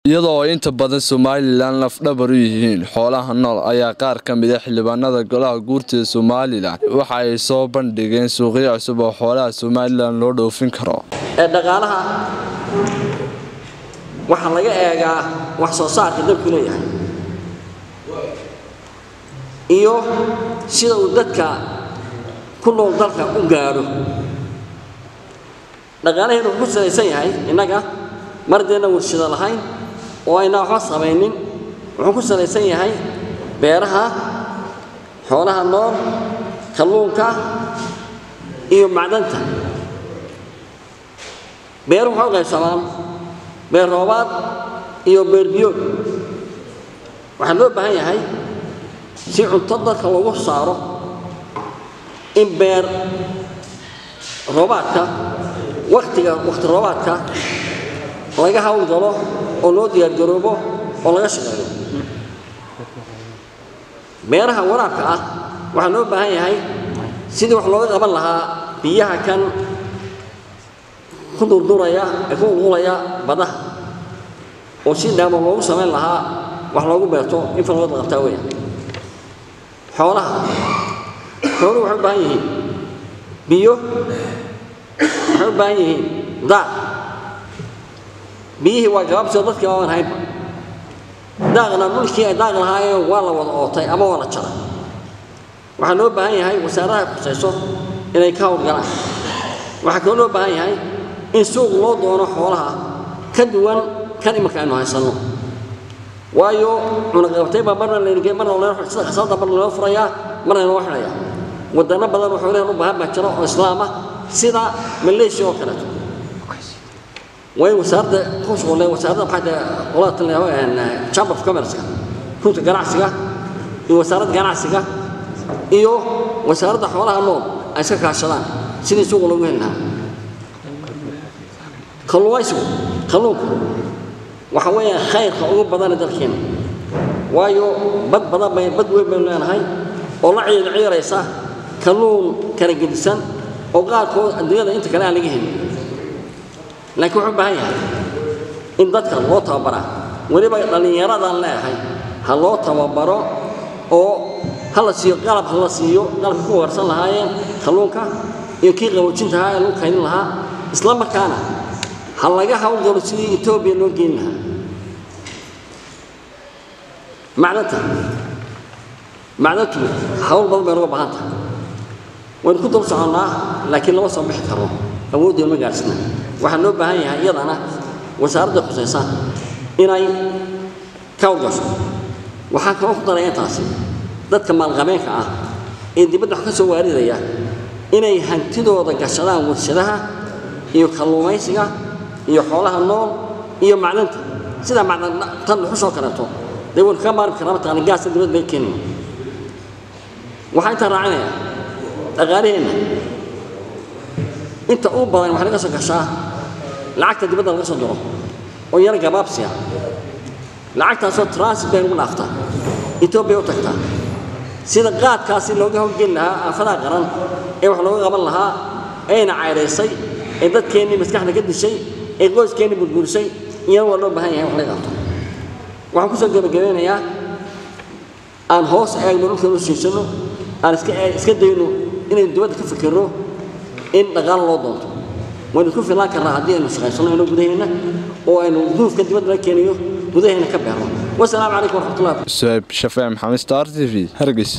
iyadoo ay inta badan somalilan lafdhabar u yihiin xoolaha nool ayaa qaar ka mid a xildhibaanada golaha guurtida somalilan waxa ay soo bandhigeen suuqyo cusub oo xoolaha somalilan loo dhoofin karo ee dhaqaalaha waxaa laga eegaa wax soo saarka dalku leeyahay iyo sida uu dadka ku nool dalka u gaadho dhaqaalaheenu wuxuu ku salaysan yahay innaga mardeenna warshado lahayn oo aynaa waxba samaynin wuxuu ku salaysan yahay beeraha xoolaha nool kalluunka iyo macdanta beeruhu waxay u qaybsamaan beer roobaad iyo beer biyood waxaa loo baahan yahay si cunto dadka loogu saaro in beer roobaadka waktiga wakti roobaadka laga hawlgalo oo loo diyaargaroobo oo laga shaqeeyo beeraha waraabka ah waxaa loo baahan yahay sidii wax looga qaban lahaa biyaha kan ku durduraya ee ku ulqulaya badaha oo si dhaamo loogu samayn lahaa wax loogu beerto in falgood la qabtaa weya xoolaha xooluhu waxay u baahan yihiin biyo waxay u baahan yihiin daaq biyihii waa gabaabsoo dadkii ooan haynba daaqna dhulkii ay daaq lahaayeen waa la wada ootay ama waa la jaray waxaa loo baahan yahay wasaaradaha kusayso inay ka howlgalaan waxaa kaloo loo baahan yahay in suuq loo doono xoolaha ka duwan kan imanka aynu haysanno waayo cunaqabatay baa marna laynge marna sida khasaalada marna loo furayaa marna loo xidhayaa wadano badan oo xoolahan u baahan baa jira oo islaam ah sida maleeshiya oo kaleeto way wasaaradda ku shuqule wasaaradda maxaa tahay qolada talyaabo chamber of commerce-ka runta ganacsiga iyo wasaaradda ganacsiga iyo wasaaradda xoolaha nool ay iska kaashadaan sidii suuqa loogu heli lahaa kalluumaysigu kalluunku waxa weeyaan khayrka ugu badana dalkeena waayo bad badan bay bad weyn baynu leenahay oo la ciir ciiraysa kalluun kala gedisan oo qaarkood adduunyada inta kale aan laga helin laakiin wuxuu u baahan yahay in dadka loo tababaraa weliba dhallinyaradan leeyahay ha loo tababaro oo ha la siiyo qalab ha la siiyo qalabka ku warsan lahaayeen kalluunka iyo kii qaboojinta ahaa ee lagu kaydin lahaa isla markaana ha laga hawlgalo sidii etoobiya loo geyn lahaa macdanta macdantu hawl badan bay noga baahan tahay waynu ku dul soconnaa laakiin lama soo bixi karno awooddeenu ma gaadhsina waxaa loo baahan yahay iyadana wasaaradda khusaysa inay ka hawlgasho waxaa kaloo ku daraya intaasi dadka maalqabeenka ah ee dibadda wax ka soo waaridaya inay hantidooda gashadaan warshadaha iyo kalluumaysiga iyo xoolaha nool iyo macdanta sidaa macdan tan dhuxushoo kaleeto dee waynu kaga maarmi karnaa mataqaana gaasta dibadda laga keenayo waxaa intaa raacinaya dhaqaalaheenna inta uu badan waxay laga soo gashaa lacagta dibadda laga soo diro oo yar gabaabsiya lacagtaasoo transit bay ugu dhaaftaa etoobiya u tagtaa sida qaadkaasi looga howlgeli lahaa aafadaha qaran ee wax looga qaban lahaa ayna cayraysay ee dadkeennii maskaxda ka dishay ee qoyskeenni burburisay iyana waa loo baahan yahay wax laga qabto waxaan kusoo gebagabeynayaa aan hoos eegno dhulkan u siisanno aan iska iska dayno inaynu dibadda ka fikirno in dhaqaalo loo doonto waynu isku filaan karnaa haddii aynu shaqaysano ino gudaheenna oo aynu duufka dibadda laga keeniyo gudaheenna ka beerno wasalaamu calaykum waraxmatullahi suhayb shafee maxamed star t v hargeys